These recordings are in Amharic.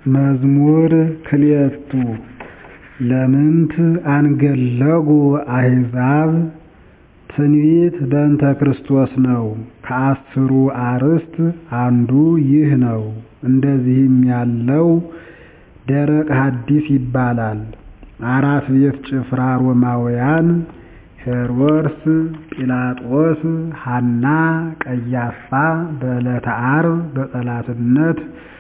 መዝሙር ክልኤቱ ለምንት አንገለጉ አሕዛብ ትንቢት በእንተ ክርስቶስ ነው። ከአስሩ አርዕስት አንዱ ይህ ነው። እንደዚህም ያለው ደረቅ ሐዲስ ይባላል። አራት ቤት ጭፍራ ሮማውያን ሄሮድስ፣ ጲላጦስ፣ ሐና፣ ቀያፋ በዕለተ ዓርብ በጠላትነት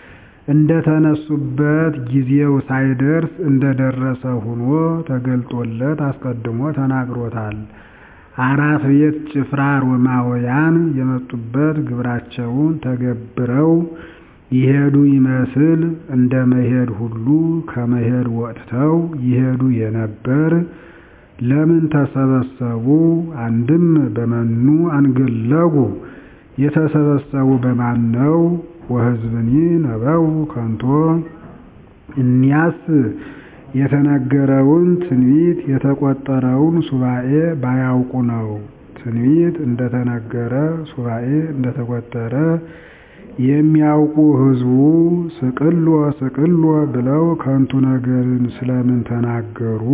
እንደተነሱበት ጊዜው ሳይደርስ እንደደረሰ ሆኖ ተገልጦለት አስቀድሞ ተናግሮታል። አራት ቤት ጭፍራ ሮማውያን የመጡበት ግብራቸውን ተገብረው ይሄዱ ይመስል እንደ መሄድ ሁሉ ከመሄድ ወጥተው ይሄዱ የነበር ለምን ተሰበሰቡ? አንድም በመኑ አንገለጉ የተሰበሰቡ በማን ነው? ወሕዝብኒ ነበው ከንቶ እኒያስ የተነገረውን ትንቢት የተቆጠረውን ሱባኤ ባያውቁ ነው። ትንቢት እንደተነገረ ሱባኤ እንደተቆጠረ የሚያውቁ ሕዝቡ ስቅሎ ስቅሎ ብለው ከንቱ ነገርን ስለምን ተናገሩ?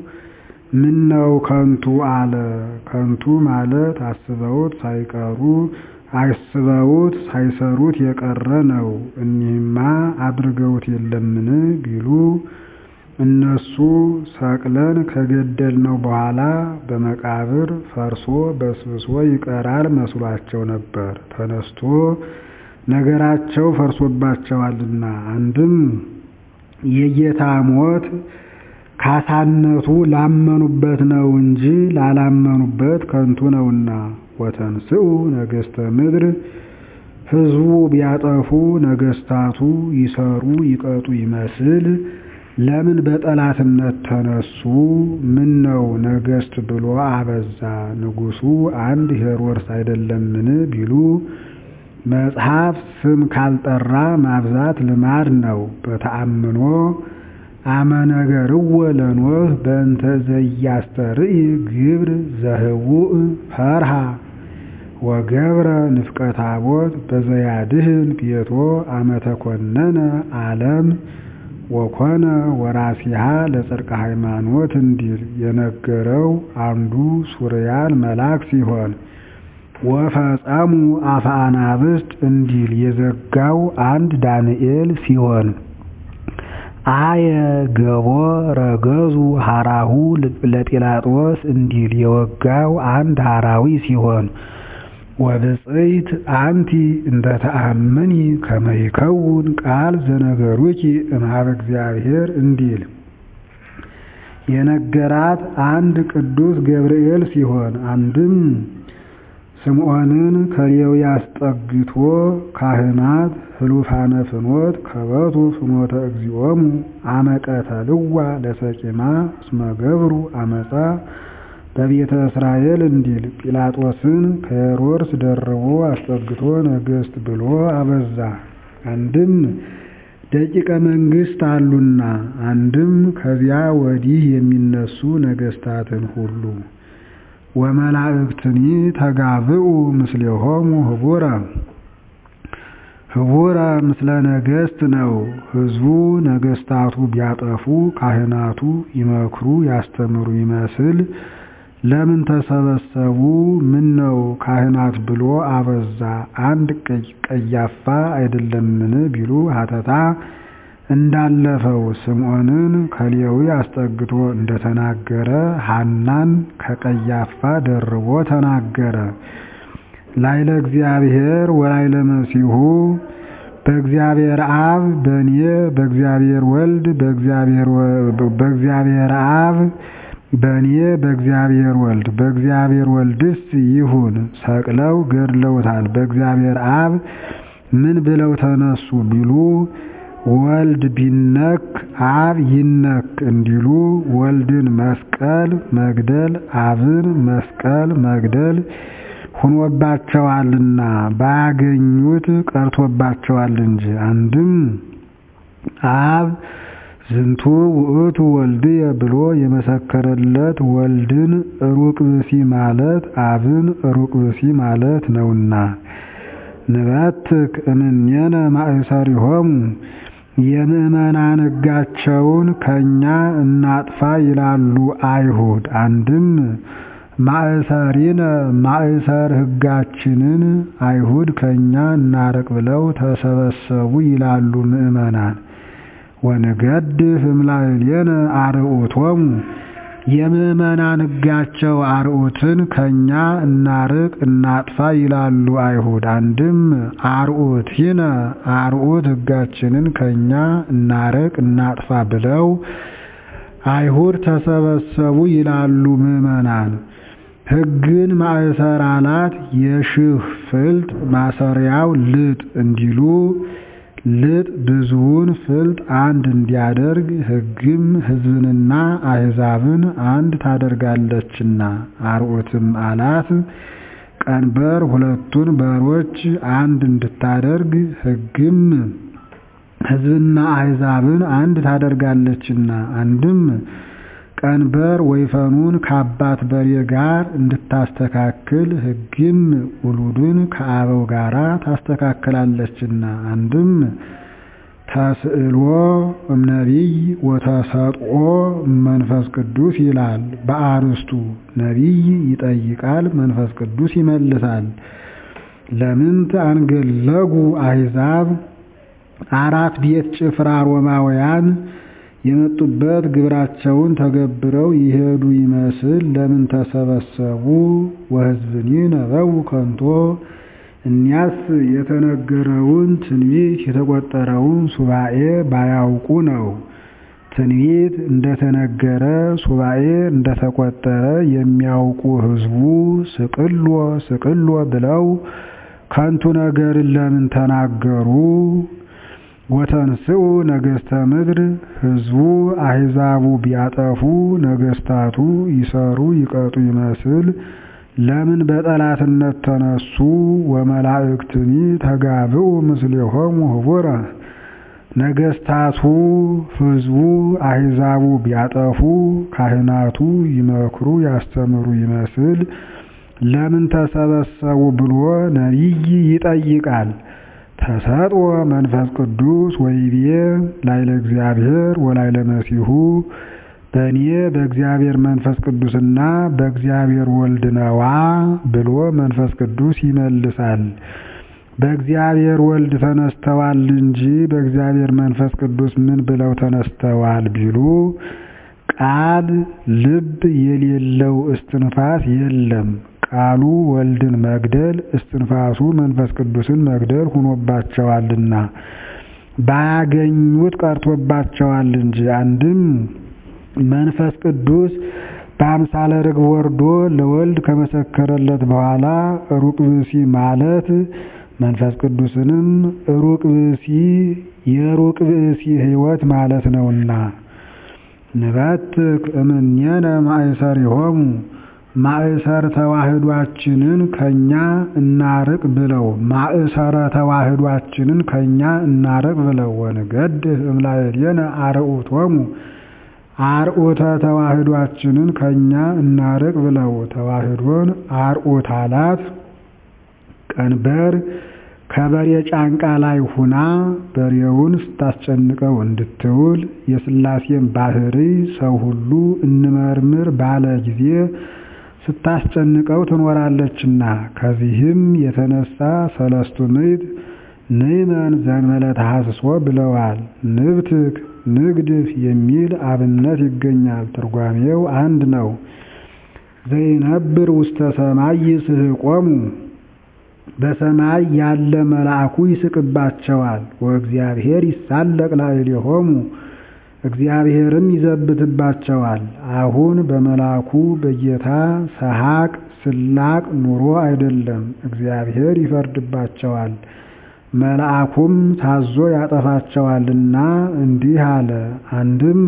ምነው ከንቱ አለ። ከንቱ ማለት አስበውት ሳይቀሩ አስበውት ሳይሰሩት የቀረ ነው። እኒህማ አድርገውት የለምን ቢሉ እነሱ ሰቅለን ከገደልነው በኋላ በመቃብር ፈርሶ በስብሶ ይቀራል መስሏቸው ነበር። ተነስቶ ነገራቸው ፈርሶባቸዋልና አንድም የጌታ ሞት ካሳነቱ ላመኑበት ነው እንጂ ላላመኑበት ከንቱ ነውና። ወተንስኡ ነገሥተ ምድር ሕዝቡ ቢያጠፉ ነገሥታቱ ይሰሩ ይቀጡ ይመስል ለምን በጠላትነት ተነሱ? ምን ነው ነገሥት ብሎ አበዛ ንጉሡ አንድ ሄሮድስ አይደለምን ቢሉ መጽሐፍ ስም ካልጠራ ማብዛት ልማድ ነው። በተአምኖ አመነገርዎ ለኖህ በእንተ ዘያስተርኢ ግብር ዘህቡእ ፈርሃ ወገብረ ንፍቀ ታቦት በዘያድህን ቤቶ አመተኮነነ ዓለም ወኮነ ወራሲሃ ለጽድቀ ሃይማኖት እንዲል የነገረው አንዱ ሱርያን መልአክ ሲሆን ወፈጸሙ አፈ አናብስት እንዲል የዘጋው አንድ ዳንኤል ሲሆን አየ ገቦ ረገዙ ሐራሁ ለጲላጦስ እንዲል የወጋው አንድ ሐራዊ ሲሆን ወብፅዕት አንቲ እንተ ተአምኒ ከመ ይከውን ቃል ዘነገሩኪ እምኀበ እግዚአብሔር እንዲል የነገራት አንድ ቅዱስ ገብርኤል ሲሆን አንድም ስምዖንን ከሌዊ አስጠግቶ ካህናት ህሉፋነ ፍኖት ከበቱ ፍኖተ እግዚኦሙ አመቀተልዋ ለሰቂማ እስመ ገብሩ አመፃ በቤተ እስራኤል እንዲል ጲላጦስን ከሄሮድስ ደርቦ አስጠግቶ ነገሥት ብሎ አበዛ። አንድም ደቂቀ መንግሥት አሉና፣ አንድም ከዚያ ወዲህ የሚነሱ ነገሥታትን ሁሉ ወመላእክትኒ ተጋብኡ ምስሌሆሙ ህቡረ ህቡረ ምስለ ነገሥት ነው። ሕዝቡ ነገሥታቱ ቢያጠፉ ካህናቱ ይመክሩ ያስተምሩ ይመስል ለምን ተሰበሰቡ? ምን ነው ካህናት ብሎ አበዛ። አንድ ቀያፋ አይደለምን ቢሉ ሀተታ እንዳለፈው ስምዖንን ከሌዊ አስጠግቶ እንደተናገረ ሐናን ከቀያፋ ደርቦ ተናገረ። ላይለ እግዚአብሔር ወላይለ መሲሁ በእግዚአብሔር አብ በእኔ በእግዚአብሔር ወልድ በእግዚአብሔር አብ በእኔ በእግዚአብሔር ወልድ በእግዚአብሔር ወልድስ ይሁን ሰቅለው ገድለውታል። በእግዚአብሔር አብ ምን ብለው ተነሱ ቢሉ ወልድ ቢነክ አብ ይነክ እንዲሉ ወልድን መስቀል መግደል አብን መስቀል መግደል ሁኖባቸዋልና ባያገኙት ቀርቶባቸዋል እንጂ። አንድም አብ ዝንቱ ውእቱ ወልድየ ብሎ የመሰከረለት ወልድን ሩቅ ብሲ ማለት አብን ሩቅ ብሲ ማለት ነውና ንበትክ እምኔነ ማእሰሪሆሙ የምዕመናን ሕጋቸውን ከእኛ እናጥፋ ይላሉ አይሁድ። አንድም ማእሰሪነ ማእሰር ሕጋችንን አይሁድ ከእኛ እናርቅ ብለው ተሰበሰቡ ይላሉ ምዕመናን። ወንገድፍ እምላዕሌነ አርዑቶሙ የምዕመናን ሕጋቸው አርዑትን ከእኛ እናርቅ እናጥፋ ይላሉ አይሁድ። አንድም አርዑቲነ አርዑት ሕጋችንን ከእኛ እናርቅ እናጥፋ ብለው አይሁድ ተሰበሰቡ ይላሉ ምዕመናን። ሕግን ማእሰር አላት የሽህ ፍልጥ ማሰሪያው ልጥ እንዲሉ ልጥ ብዙውን ፍልጥ አንድ እንዲያደርግ ሕግም ሕዝብንና አሕዛብን አንድ ታደርጋለችና። አርዑትም አላት ቀንበር ሁለቱን በሮች አንድ እንድታደርግ ሕግም ሕዝብና አሕዛብን አንድ ታደርጋለችና። አንድም ቀንበር ወይፈኑን ከአባት በሬ ጋር እንድታስተካክል ሕግም ውሉድን ከአበው ጋር ታስተካክላለችና። አንድም ተስዕሎ እምነቢይ ወተሰጥኦ መንፈስ ቅዱስ ይላል በአርስቱ ነቢይ ይጠይቃል፣ መንፈስ ቅዱስ ይመልሳል። ለምንት አንገለጉ አሕዛብ አራት ቤት ጭፍራ ሮማውያን የመጡበት ግብራቸውን ተገብረው ይሄዱ ይመስል ለምን ተሰበሰቡ? ወሕዝብኒ ነበው ከንቶ እኒያስ የተነገረውን ትንቢት የተቆጠረውን ሱባኤ ባያውቁ ነው። ትንቢት እንደተነገረ ሱባኤ እንደተቆጠረ የሚያውቁ ሕዝቡ ስቅሎ ስቅሎ ብለው ከንቱ ነገርን ለምን ተናገሩ? ወተንስኡ ነገሥተ ምድር ሕዝቡ አሕዛቡ ቢያጠፉ ነገሥታቱ ይሰሩ ይቀጡ ይመስል ለምን በጠላትነት ተነሱ? ወመላእክትኒ ተጋብኡ ምስሌሆሙ ህቡረ ነገሥታቱ ሕዝቡ አሕዛቡ ቢያጠፉ ካህናቱ ይመክሩ ያስተምሩ ይመስል ለምን ተሰበሰቡ ብሎ ነቢይ ይጠይቃል። ተሰጥኦ መንፈስ ቅዱስ ወይቤ ላይለ እግዚአብሔር ወላይለ መሲሁ በእኔ በእግዚአብሔር መንፈስ ቅዱስና በእግዚአብሔር ወልድ ነዋ ብሎ መንፈስ ቅዱስ ይመልሳል። በእግዚአብሔር ወልድ ተነስተዋል እንጂ በእግዚአብሔር መንፈስ ቅዱስ ምን ብለው ተነስተዋል ቢሉ ቃል ልብ የሌለው እስትንፋስ የለም። ቃሉ ወልድን መግደል እስትንፋሱ መንፈስ ቅዱስን መግደል ሆኖባቸዋልና ባያገኙት ቀርቶባቸዋል እንጂ። አንድም መንፈስ ቅዱስ በአምሳለ ርግብ ወርዶ ለወልድ ከመሰከረለት በኋላ ሩቅ ብእሲ ማለት መንፈስ ቅዱስንም ሩቅ ብእሲ የሩቅ ብእሲ ሕይወት ማለት ነውና ንበትክ እምኔነ ማእሰሪሆሙ ማእሰር ተዋህዷችንን ከኛ እናርቅ ብለው ማእሰረ ተዋህዷችንን ከኛ እናርቅ ብለው ወንገድፍ እምላዕሌነ አርዑቶሙ አርዑተ ተዋህዷችንን ከኛ እናርቅ ብለው ተዋህዶን አርዑት አላት። ቀንበር ከበሬ ጫንቃ ላይ ሁና በሬውን ስታስጨንቀው እንድትውል የሥላሴን ባህሪ ሰው ሁሉ እንመርምር ባለ ጊዜ ስታስጨንቀው ትኖራለችና። ከዚህም የተነሳ ሰለስቱ ምዕት ንዕመን ዘእንበለ ተሐስሶ ብለዋል። ንብትክ ንግድፍ የሚል አብነት ይገኛል። ትርጓሜው አንድ ነው። ዘይነብር ውስተ ሰማይ ይስሕቆሙ በሰማይ ያለ መልአኩ ይስቅባቸዋል። ወእግዚአብሔር ይሳለቅ ላዕሌሆሙ እግዚአብሔርም ይዘብትባቸዋል። አሁን በመልአኩ በጌታ ሰሐቅ ስላቅ ኑሮ አይደለም፣ እግዚአብሔር ይፈርድባቸዋል። መልአኩም ታዞ ያጠፋቸዋልና እንዲህ አለ። አንድም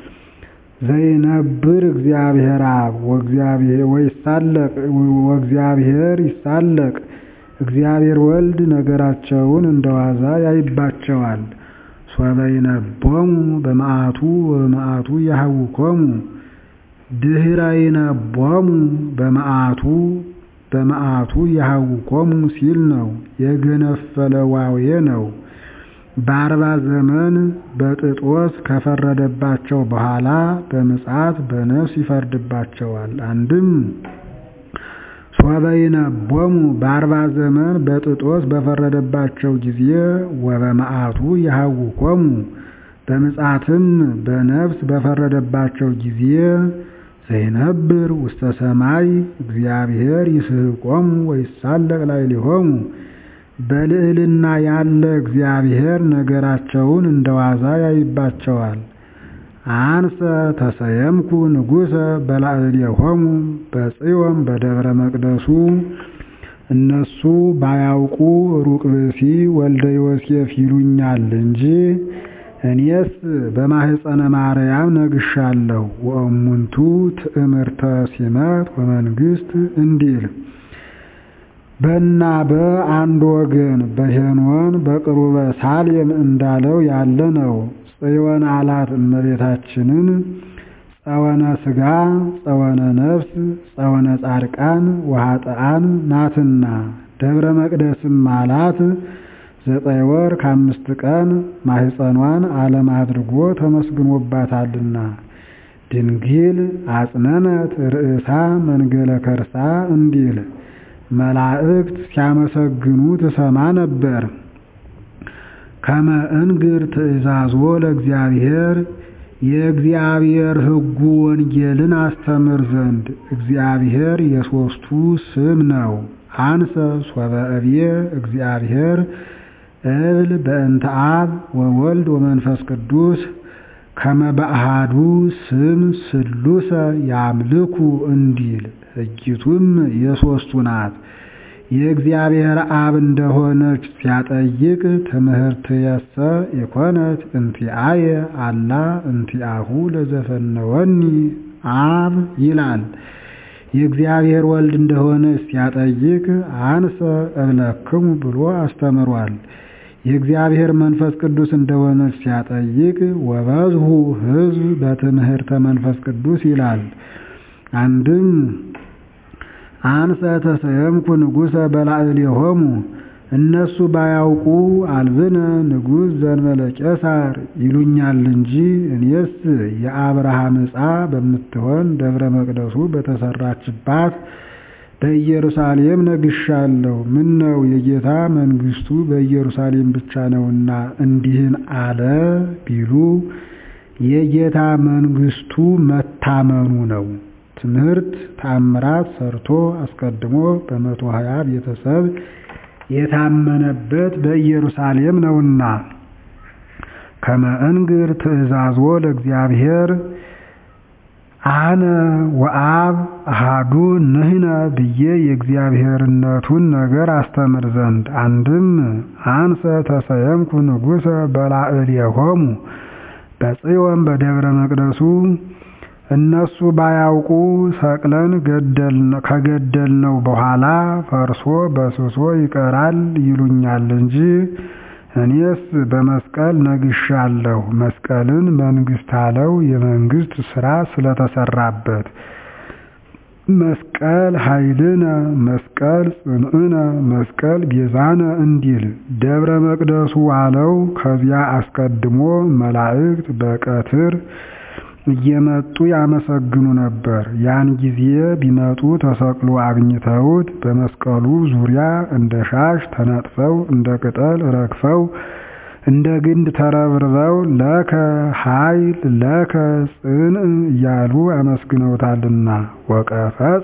ዘይነብር እግዚአብሔር አብ ወእግዚአብሔር ይሳለቅ እግዚአብሔር ወልድ ነገራቸውን እንደዋዛ ያይባቸዋል። ሶበይነቦሙ በመዓቱ ወበመዓቱ ያህውኮሙ ድህረ ይነቦሙ በመዓቱ በመዓቱ ያህውኮሙ ሲል ነው። የገነፈለ ዋዌ ነው። በአርባ ዘመን በጥጦስ ከፈረደባቸው በኋላ በምጽአት በነፍስ ይፈርድባቸዋል። አንድም ሶበይነቦሙ በአርባ ዘመን በጥጦስ በፈረደባቸው ጊዜ ወበመዓቱ ይሃውኮሙ በምጽአትም በነፍስ በፈረደባቸው ጊዜ ዘይነብር ውስተ ሰማይ እግዚአብሔር ይስሕቆሙ ወይሳለቅ ላዕሌሆሙ በልዕልና ያለ እግዚአብሔር ነገራቸውን እንደ ዋዛ ያይባቸዋል። አንሰ ተሰየምኩ ንጉሠ በላዕሌሆሙ በጽዮን በደብረ መቅደሱ እነሱ ባያውቁ ሩቅ ብእሲ ወልደ ዮሴፍ ይሉኛል እንጂ እኔስ በማህፀነ ማርያም ነግሻለሁ። ወእሙንቱ ትእምርተ ሲመት ወመንግስት እንዲል በና በአንድ ወገን በሄኖን በቅሩበ ሳሌም እንዳለው ያለ ነው። ጽዮን አላት እመቤታችንን ጸወነ ሥጋ ጸወነ ነፍስ ጸወነ ጻድቃን ወኃጥአን ናትና። ደብረ መቅደስም አላት ዘጠኝ ወር ከአምስት ቀን ማህፀኗን ዓለም አድርጎ ተመስግኖባታልና። ድንግል አጽነነት ርእሳ መንገለ ከርሳ እንዲል መላእክት ሲያመሰግኑ ትሰማ ነበር። ከመ እንግር ትእዛዞ ለእግዚአብሔር የእግዚአብሔር ሕጉ ወንጌልን አስተምር ዘንድ እግዚአብሔር የሦስቱ ስም ነው። አንሰ ሶበ እብየ እግዚአብሔር እብል በእንተ አብ ወወልድ ወመንፈስ ቅዱስ ከመ በአሐዱ ስም ስሉሰ ያምልኩ እንዲል ሕጊቱም የሦስቱ ናት። የእግዚአብሔር አብ እንደሆነች ሲያጠይቅ ትምህርትየሰ ኢኮነት እንቲአየ አላ እንቲአሁ ለዘፈነወኒ አብ ይላል። የእግዚአብሔር ወልድ እንደሆነች ሲያጠይቅ አንሰ እብለክሙ ብሎ አስተምሯል። የእግዚአብሔር መንፈስ ቅዱስ እንደሆነች ሲያጠይቅ ወበዝሁ ሕዝብ በትምህርተ መንፈስ ቅዱስ ይላል። አንድም አንሰ ተሰየምኩ ንጉሠ በላዕሌሆሙ እነሱ ባያውቁ አልብነ ንጉሥ ዘእንበለ ቄሳር ይሉኛል እንጂ እኔስ የአብርሃም ዕፃ በምትሆን ደብረ መቅደሱ በተሰራችባት በኢየሩሳሌም ነግሻለሁ። ምን ነው የጌታ መንግሥቱ በኢየሩሳሌም ብቻ ነውና እንዲህን አለ ቢሉ የጌታ መንግሥቱ መታመኑ ነው። ትምህርት ተአምራት ሰርቶ አስቀድሞ በመቶ ሀያ ቤተሰብ የታመነበት በኢየሩሳሌም ነውና ከመ እንግር ትእዛዞ ለእግዚአብሔር አነ ወአብ አሃዱ ንሕነ ብዬ የእግዚአብሔርነቱን ነገር አስተምር ዘንድ አንድም አንሰ ተሰየምኩ ንጉሠ በላዕሌሆሙ በጽዮን በደብረ መቅደሱ እነሱ ባያውቁ ሰቅለን ከገደልነው በኋላ ፈርሶ በስሶ ይቀራል ይሉኛል እንጂ እኔስ በመስቀል ነግሻለሁ። መስቀልን መንግሥት አለው የመንግሥት ሥራ ስለተሰራበት። መስቀል ኃይልነ፣ መስቀል ጽንዕነ፣ መስቀል ቤዛነ እንዲል ደብረ መቅደሱ አለው። ከዚያ አስቀድሞ መላእክት በቀትር እየመጡ ያመሰግኑ ነበር። ያን ጊዜ ቢመጡ ተሰቅሎ አግኝተውት በመስቀሉ ዙሪያ እንደ ሻሽ ተነጥፈው እንደ ቅጠል ረግፈው እንደ ግንድ ተረብርበው ለከ ኃይል ለከ ጽንዕ እያሉ አመስግነውታልና ወቀፈጸ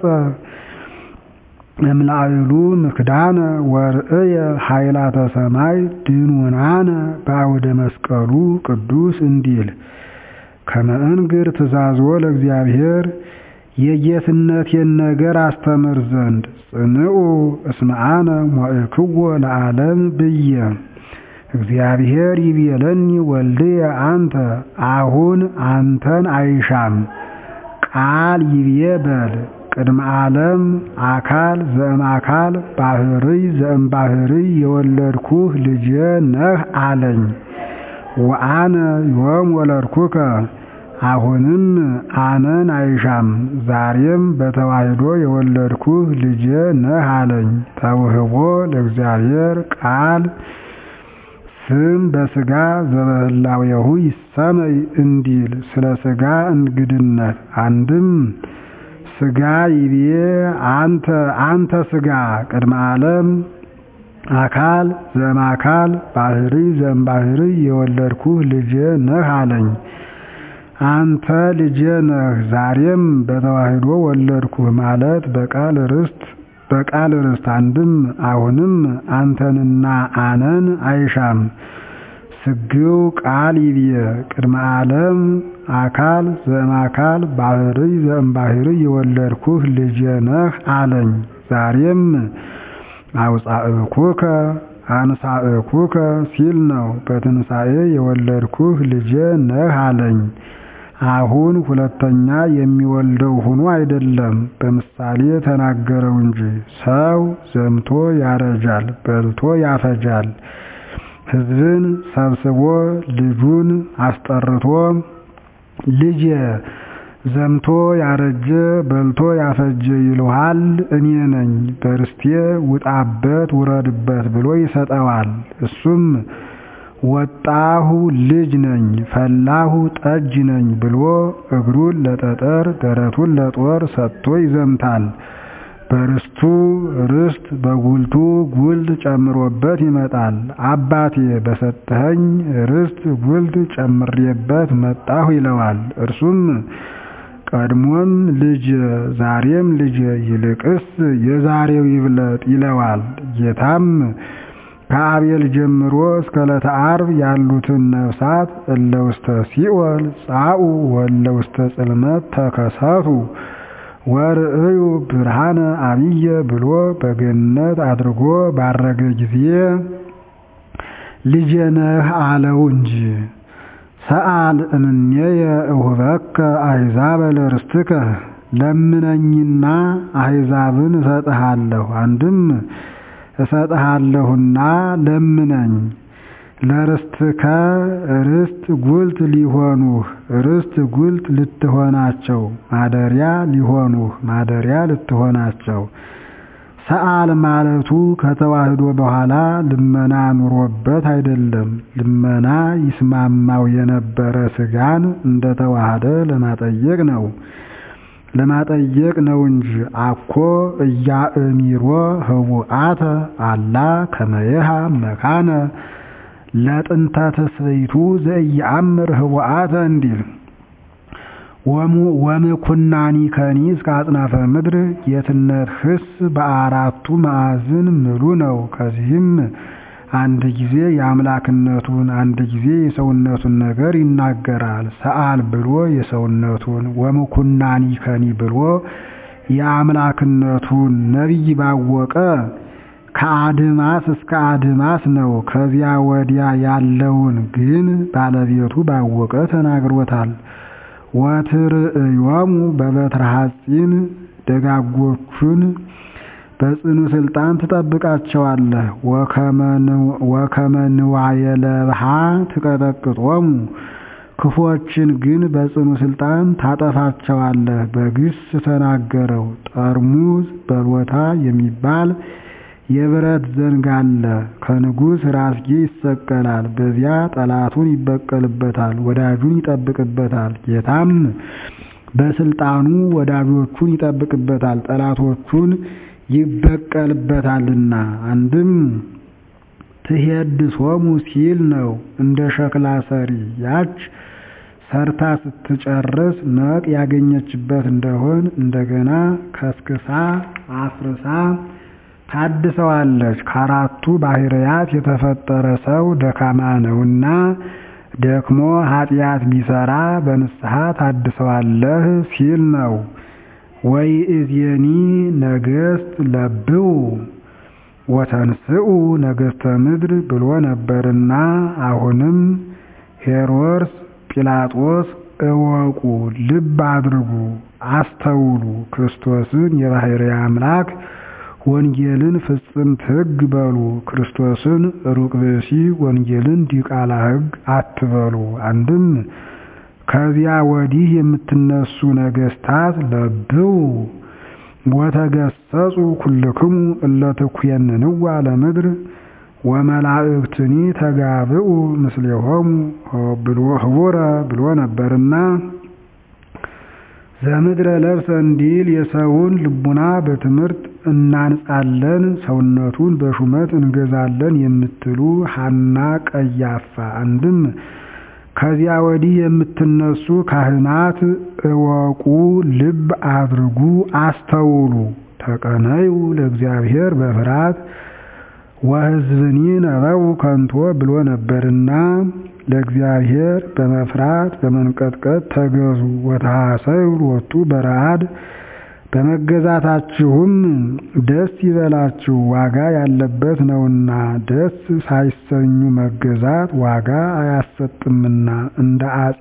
እምላዕሉ ምክዳነ ወርእየ ኃይላተ ሰማይ ድኑናነ በአውደ መስቀሉ ቅዱስ እንዲል ከመ እንግር ትእዛዞ ለእግዚአብሔር የጌትነቴን ነገር አስተምር ዘንድ ጽንዑ እስመ አነ ሞእክዎ ለዓለም ብዬ እግዚአብሔር ይቤለኒ ወልድየ አንተ አሁን አንተን አይሻም ቃል ይቤ በል ቅድመ ዓለም አካል ዘእም አካል ባህርይ ዘእም ባህርይ የወለድኩህ ልጄ ነህ አለኝ። ወአነ ዮም ወለድኩከ አሁንም አነን አይሻም ዛሬም በተዋሕዶ የወለድኩህ ልጄ ነህ አለኝ። ተውህቦ ለእግዚአብሔር ቃል ስም በሥጋ ዘበህላዌሁ ይሰመይ እንዲል ስለ ሥጋ እንግድነት አንድም ሥጋ ይቤ አንተ አንተ ሥጋ ቅድመ ዓለም አካል ዘእምአካል ባህሪ ዘእምባህሪ የወለድኩህ ልጄ ነህ አለኝ። አንተ ልጄ ነህ ዛሬም በተዋሕዶ ወለድኩህ ማለት በቃል ርስት በቃል ርስት አንድም አሁንም አንተንና አነን አይሻም። ስግው ቃል ይብየ ቅድመ ዓለም አካል ዘእምአካል ባህሪ ዘእምባህሪ የወለድኩህ ልጄ ነህ አለኝ። ዛሬም አውፃእኩከ አንሳእኩከ ሲል ነው። በትንሣኤ የወለድኩህ ልጄ ነህ አለኝ። አሁን ሁለተኛ የሚወልደው ሆኖ አይደለም፣ በምሳሌ ተናገረው እንጂ። ሰው ዘምቶ ያረጃል፣ በልቶ ያፈጃል። ሕዝብን ሰብስቦ ልጁን አስጠርቶ ልጄ ዘምቶ ያረጀ በልቶ ያፈጀ ይልሃል እኔ ነኝ፣ በርስቴ ውጣበት ውረድበት ብሎ ይሰጠዋል። እሱም ወጣሁ ልጅ ነኝ ፈላሁ ጠጅ ነኝ ብሎ እግሩን ለጠጠር ደረቱን ለጦር ሰጥቶ ይዘምታል። በርስቱ ርስት በጉልቱ ጉልት ጨምሮበት ይመጣል። አባቴ በሰጠኸኝ ርስት ጉልት ጨምሬበት መጣሁ ይለዋል። እርሱም ቀድሞም ልጅ ዛሬም ልጅ ይልቅስ የዛሬው ይብለጥ ይለዋል። ጌታም ከአቤል ጀምሮ እስከ ዕለተ ዓርብ ያሉትን ነፍሳት እለ ውስተ ሲኦል ጻኡ ወእለ ውስተ ጽልመት ተከሰቱ ወርእዩ ብርሃነ አብየ ብሎ በገነት አድርጎ ባረገ ጊዜ ልጄ ነህ አለው እንጂ። ሰአል እምኔየ እሁበከ አሕዛበ ለርስትከ ለምነኝና አሕዛብን እሰጥሃለሁ። አንድም እሰጥሃለሁና ለምነኝ። ለርስትከ ርስት ጉልት ሊሆኑህ ርስት ጉልት ልትሆናቸው ማደሪያ ሊሆኑህ ማደሪያ ልትሆናቸው። ሰአል ማለቱ ከተዋህዶ በኋላ ልመና ኑሮበት አይደለም። ልመና ይስማማው የነበረ ሥጋን እንደተዋሃደ ለማጠየቅ ነው ለማጠየቅ ነው እንጂ አኮ እያእሚሮ ህቡአተ አላ ከመየሃ መካነ ለጥንተ ተስበይቱ ዘኢየአምር ህቡአተ እንዲል ወምኩናኒ ከኒ እስከ አጽናፈ ምድር የትነት ህስ በአራቱ ማዕዝን ምሉ ነው። ከዚህም አንድ ጊዜ የአምላክነቱን አንድ ጊዜ የሰውነቱን ነገር ይናገራል። ሰአል ብሎ የሰውነቱን ወምኩናኒ ከኒ ብሎ የአምላክነቱን ነቢይ ባወቀ ከአድማስ እስከ አድማስ ነው። ከዚያ ወዲያ ያለውን ግን ባለቤቱ ባወቀ ተናግሮታል። ወትርእዮሙ በበትረ ሐጺን ደጋጎቹን በጽኑ ስልጣን ትጠብቃቸዋለህ። ወከመ ንዋየ ለብሃ ትቀጠቅጦሙ ክፎችን ግን በጽኑ ስልጣን ታጠፋቸዋለህ። በግስ ተናገረው። ጠርሙዝ በሎታ የሚባል የብረት ዘንግ አለ። ከንጉሥ ራስጌ ይሰቀላል። በዚያ ጠላቱን ይበቀልበታል፣ ወዳጁን ይጠብቅበታል። ጌታም በስልጣኑ ወዳጆቹን ይጠብቅበታል፣ ጠላቶቹን ይበቀልበታልና። አንድም ትሄድሶሙ ሲል ነው። እንደ ሸክላ ሰሪ ያች ሰርታ ስትጨርስ ነቅ ያገኘችበት እንደሆን እንደገና ከስክሳ አፍርሳ ታድሰዋለች። ከአራቱ ባህርያት የተፈጠረ ሰው ደካማ ነውና ደክሞ ኃጢአት ቢሰራ በንስሐ ታድሰዋለህ ሲል ነው። ወይ እዜኒ ነገሥት ለብው ወተንስኡ ነገሥተ ምድር ብሎ ነበርና አሁንም ሄሮድስ ጲላጦስ እወቁ፣ ልብ አድርጉ፣ አስተውሉ ክርስቶስን የባሕርይ አምላክ ወንጌልን ፍጽምት ሕግ በሉ። ክርስቶስን ሩቅ ብእሲ ወንጌልን ዲቃላ ሕግ አትበሉ። አንድም ከዚያ ወዲህ የምትነሱ ነገሥታት ለብው ወተገሰጹ ኩልክሙ እለ ትኩየንንዋ ለምድር ወመላእክትኒ ተጋብኡ ምስሌሆሙ ህቡረ ብሎ ነበርና ዘምድረ ለብሰ እንዲል የሰውን ልቡና በትምህርት እናንጻለን ሰውነቱን በሹመት እንገዛለን የምትሉ ሐና ቀያፋ አንድም ከዚያ ወዲህ የምትነሱ ካህናት እወቁ፣ ልብ አድርጉ፣ አስተውሉ። ተቀነዩ ለእግዚአብሔር በፍርሃት ወሕዝብኒ ነበው ከንቶ ብሎ ነበርና ለእግዚአብሔር በመፍራት በመንቀጥቀጥ ተገዙ። ወተሐሰዩ ሎቱ በረአድ በመገዛታችሁም ደስ ይበላችሁ፣ ዋጋ ያለበት ነውና። ደስ ሳይሰኙ መገዛት ዋጋ አያሰጥምና እንደ አጼ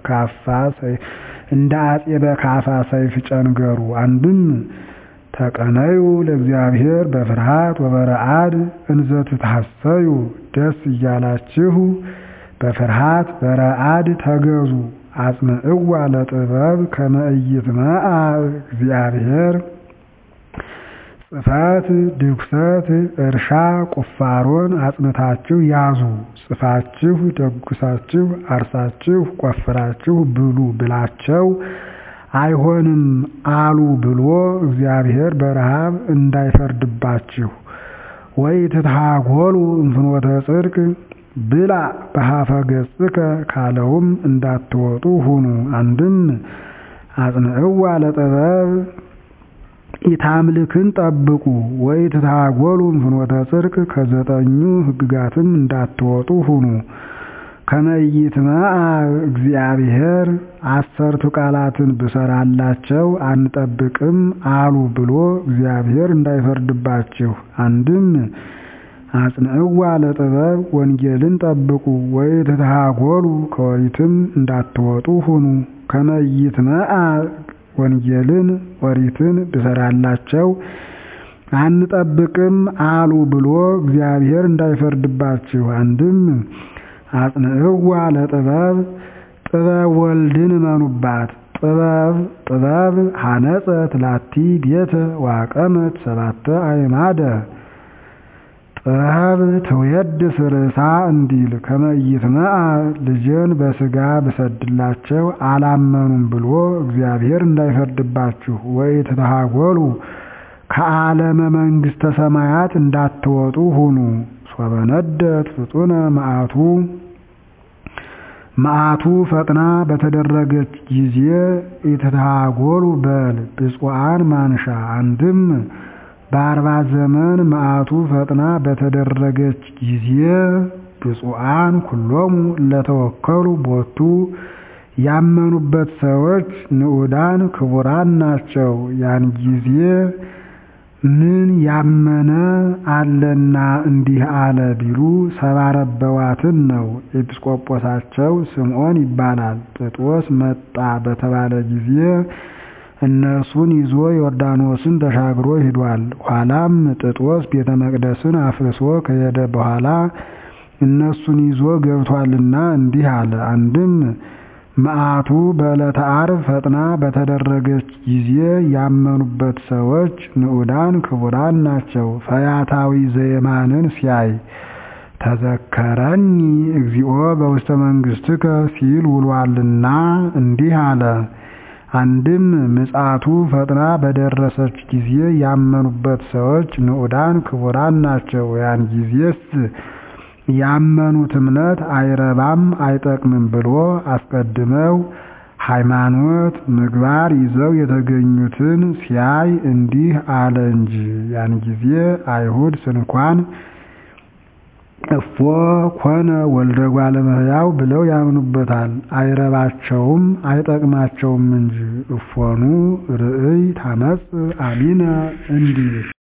በካፋ ሰይፍ ጨንገሩ። አንድም ተቀነዩ ለእግዚአብሔር በፍርሃት ወበረአድ እንዘ ትታሰዩ ደስ እያላችሁ በፍርሃት በረአድ ተገዙ። አጽምዕዋ ለጥበብ ከመ ኢይትመዓ እግዚአብሔር ጽፈት ድኩሰት እርሻ ቁፋሮን አጽንታችሁ ያዙ። ጽፋችሁ ደጉሳችሁ አርሳችሁ ቆፍራችሁ ብሉ ብላቸው አይሆንም አሉ ብሎ እግዚአብሔር በረሃብ እንዳይፈርድባችሁ። ወይ ትትሃጎሉ እንፍኖተ ጽድቅ ብላ በሀፈ ገጽከ ካለውም እንዳትወጡ ሁኑ። አንድም አጽንዕዋ ለጥበብ ኢታምልክን ጠብቁ። ወይ ትትሃጎሉ እንፍኖተ ጽድቅ ከዘጠኙ ሕግጋትም እንዳትወጡ ሁኑ። ከመ ኢይትመዓ እግዚአብሔር አሰርቱ ቃላትን ብሰራላቸው አንጠብቅም አሉ ብሎ እግዚአብሔር እንዳይፈርድባችሁ። አንድም አጽንዕዋ ለጥበብ ወንጌልን ጠብቁ። ወይ ትትሃጎሉ ከወሪትም እንዳትወጡ ሁኑ። ከመ ኢይትመዓ ወንጌልን ኦሪትን ብሰራላቸው አንጠብቅም አሉ ብሎ እግዚአብሔር እንዳይፈርድባችሁ። አንድም አጽንዕዋ ለጥበብ ጥበብ ወልድን እመኑባት። ጥበብ ጥበብ ሐነጸት ላቲ ቤተ ዋቀመት ሰባተ አዕማደ ጥበብ ትውየድስ ርእሳ እንዲል ከመ ኢይትመዓ ልጄን በሥጋ ብሰድላቸው አላመኑም ብሎ እግዚአብሔር እንዳይፈርድባችሁ። ወይ ትትሃጎሉ ከዓለመ መንግሥተ ሰማያት እንዳትወጡ ሁኑ። ሶበ ነደት ፍጡነ መዓቱ መዓቱ ፈጥና በተደረገች ጊዜ ኢትትሃጎሉ በል ብፁዓን ማንሻ አንድም በአርባ ዘመን መዓቱ ፈጥና በተደረገች ጊዜ ብፁዓን ኩሎሙ ለተወከሉ ቦቱ ያመኑበት ሰዎች ንዑዳን ክቡራን ናቸው። ያን ጊዜ ምን ያመነ አለና እንዲህ አለ ቢሉ ሰባረበዋትን ነው። ኤጲስቆጶሳቸው ስምዖን ይባላል። ጥጦስ መጣ በተባለ ጊዜ እነርሱን ይዞ ዮርዳኖስን ተሻግሮ ሂዷል። ኋላም ጥጦስ ቤተ መቅደስን አፍርሶ ከሄደ በኋላ እነሱን ይዞ ገብቷልና እንዲህ አለ። አንድም መዓቱ በዕለተ ዓርብ ፈጥና በተደረገች ጊዜ ያመኑበት ሰዎች ንዑዳን ክቡራን ናቸው። ፈያታዊ ዘየማንን ሲያይ ተዘከረኒ እግዚኦ በውስተ መንግሥትከ ሲል ውሏልና እንዲህ አለ። አንድም ምጽአቱ ፈጥና በደረሰች ጊዜ ያመኑበት ሰዎች ንዑዳን ክቡራን ናቸው። ያን ጊዜስ ያመኑት እምነት አይረባም አይጠቅምም ብሎ አስቀድመው ሃይማኖት ምግባር ይዘው የተገኙትን ሲያይ እንዲህ አለ እንጂ ያን ጊዜ አይሁድ ስንኳን እፎ ኮነ ወልደ እጓለ እመሕያው ብለው ያምኑበታል። አይረባቸውም አይጠቅማቸውም እንጂ እፎኑ ርእይ ታመጽ አሚነ እንዲል